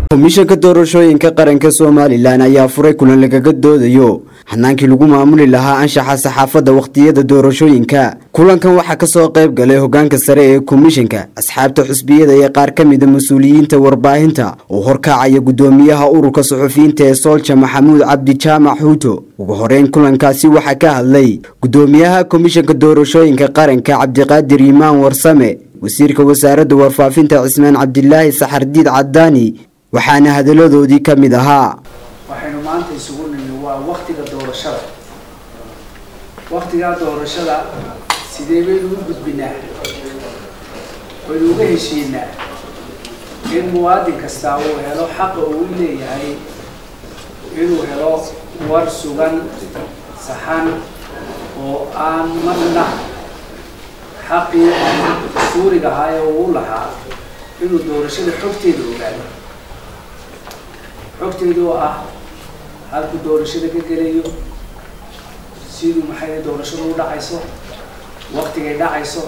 komishanka doorashooyinka qaranka somalilan ayaa furay kulan lagaga doodayo hanaankii lagu maamuli lahaa anshaxa saxaafadda wakhtiyada doorashooyinka kulankan waxaa kasoo qayb galay hogaanka sare ee komishanka asxaabta xusbiyada iyo qaar ka mida mas-uuliyiinta warbaahinta oo horkacaya gudoomiyaha ururka suxufiyiinta ee soolja maxamuud cabdi jaamac xuuto ugu horeyn kulankaasi waxaa ka hadlay gudoomiyaha komishanka doorashooyinka qaranka cabdiqaadir imaan warsame wasiirka wasaaradda warfaafinta cismaan cabdilaahi saxardiid cadaani waxaana hadaladoodii ka mid ahaa waxaynu maanta isugu nimi waa waktiga doorashada waktigaa doorashada sidee baynu u gudbinaa waynu uga heshiinaa in muwaadin kastaa uu helo xaqa uu leeyahay inuu helo war sugan saxan oo aan marna xaqii suuriga ahaa ee uu lahaa inuu doorashada xogteeda ogaado xogteeda oo ah halku doorashada ka gelayo siduu maxay doorashadu u dhacayso waktigay dhacayso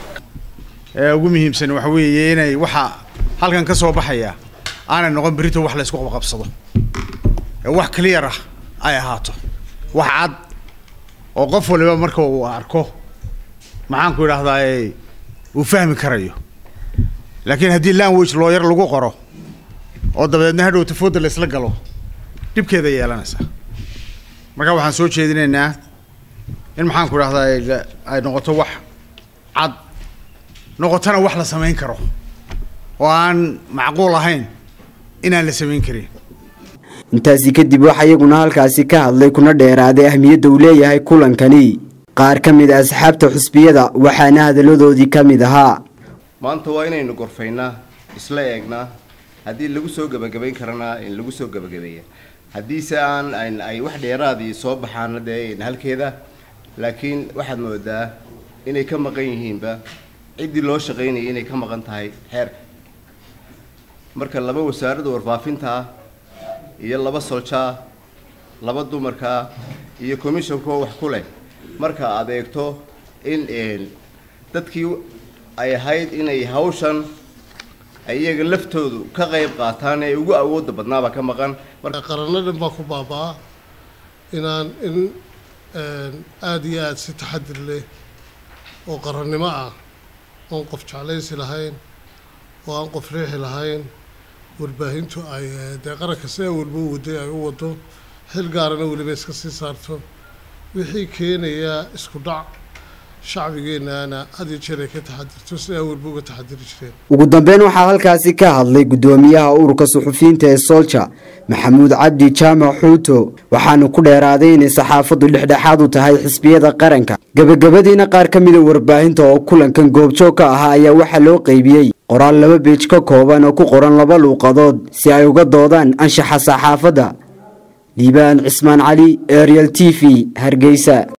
ee ugu muhiimsan waxa weeye inay waxa halkan ka soo baxaya aanay noqon berito wax la isku qabqabsado ee wax clear ah ay ahaato wax cad oo qof waliba marka uu arko maxaan ku idhahdaa uu fahmi karayo laakiin haddii language looyar lagu qoro oo dabadeedna hadhow tafooda la isla galo dhibkeeda yeelanaysaa marka waxaan soo jeedinaynaa in maxaan ku idhahdaa ay noqoto wax cad noqotona wax la samayn karo oo aan macquul ahayn inaan la samayn karin intaasi kadib waxaa iyaguna halkaasi ka hadlay kuna dheeraaday ahmiyadda uu leeyahay kulankani qaar ka mid a asxaabta xusbiyada waxaana hadaladoodii ka mid ahaa maanta waa inaynu gorfaynaa isla eegnaa haddii lagu soo gebagabayn karana in lagu soo gebagabeeya haddiise aan ay wax dheeraadii soo baxaana dee halkeeda laakiin waxaad moodaa inay ka maqan yihiinba ciddii loo shaqaynayay inay ka maqan tahay xeerka marka laba wasaaradda warfaafinta ah iyo laba soljaa laba dumarkaa iyo commishonkoo wax ku leh marka aad eegto in dadkii ay ahayd inay hawshan iyaga laftoodu ka qayb qaataan ee ugu awoodda badnaabaa ka maqan qaranno dhan baa ku baabaa inaan in aada iyo aada si taxadir leh oo qarannimo ah oon qof jeclaysi lahayn oo aan qof riixi lahayn warbaahintu ay dee qaranka sidaa walba u waday ay u wado xil gaarana weliba iska sii saarto wixii keenaya isku dhac shacbigeennaana had iyo jeer ay ka taxadirto sidaa walba uga taxadiri jireen ugu dambeyn waxaa halkaasi ka hadlay gudoomiyaha ururka suxufiyiinta ee soolja maxamuud cabdi jaamac xuuto waxaanu ku dheeraaday inay saxaafaddu dhexdhexaad u tahay xisbiyada qaranka gebagabadiina qaar ka mida warbaahinta oo kulankan goobjoog ka ahaa ayaa waxaa loo qeybiyey qoraal laba beej ka kooban oo ku qoran laba luuqadood si ay uga doodaan anshaxa saxaafadda liibaan cismaan cali ariel t v hargeysa